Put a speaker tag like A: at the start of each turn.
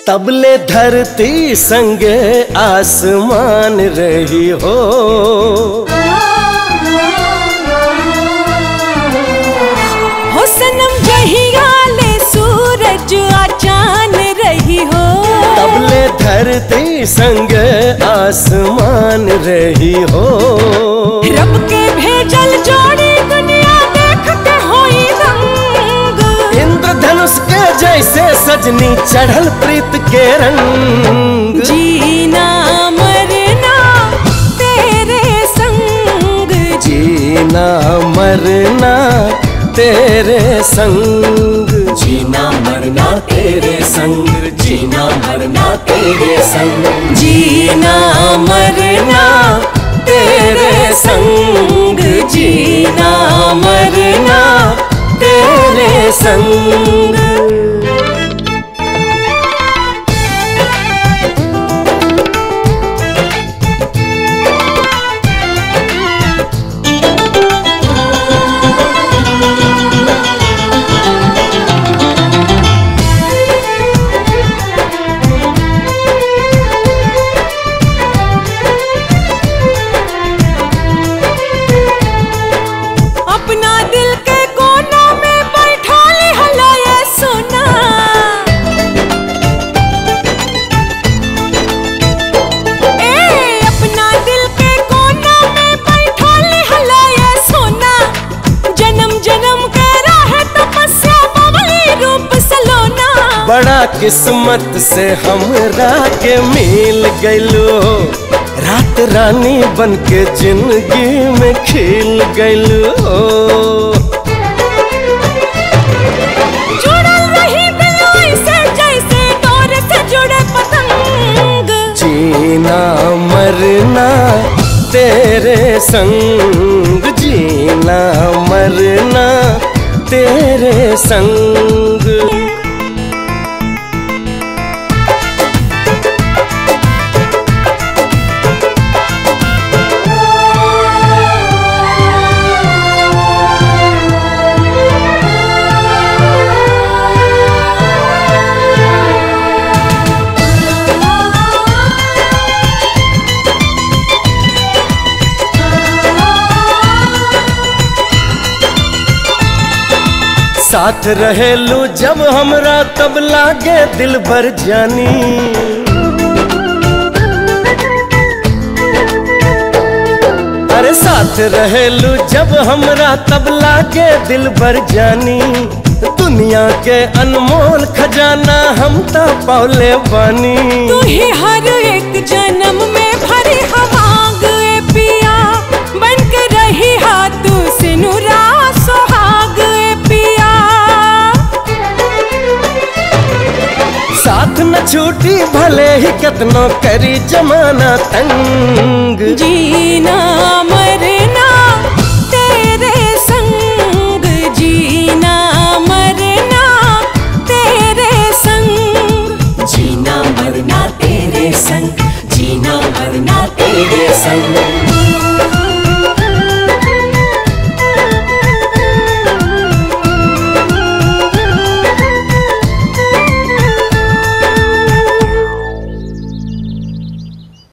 A: तबले धरती संगे आसमान रही हो
B: हो सनम जहिया ले सूरज आ चांद रही हो
A: तबले धरती संगे आसमान रही हो
B: रब के भेजल जोड़ी दुनिया देखते होई रंग
A: इंद्रधनुष के जैसे सजनी चढ़ल प्रीत के रंग
B: जीना मरना तेरे संग
A: जीना मरना तेरे संग जीना मरना तेरे संग जीना मरना तेरे संग
B: जीना मरना
A: तेरे संग जीना मरना तेरे संग
B: अपना दिल के कोना में बैठा ली हला ये सोना ए अपना दिल के कोना में बैठा ली हला ये सोना जन्म जन्म के राह तपस्या बबली रूप सलोना
A: बड़ा किस्मत से हमरा के मिल गइलो रात रानी बन के जिंदगी में खिल गइलो
B: जुड़ल रही दिल ऐसे जैसे डोर से जुड़े पतंग
A: जीना मरना तेरे संग जीना मरना तेरे संग साथ रहेलू जब हमरा तब लागे दिल भर जानी अरे साथ रहेलू जब हमरा तब लागे दिल भर जानी दुनिया के अनमोल खजाना हम तो पौले बानी
B: तू ही हर एक जन्म में भरी हवाग ए पिया बन के रही हाथ सिनुरा सुहाग ए पिया
A: साथ न छूटी भले ही कितनो करी जमाना तंग
B: जीना मरना तेरे संग जीना मरना तेरे संग
A: जीना मरना तेरे संग जीना मरना तेरे संग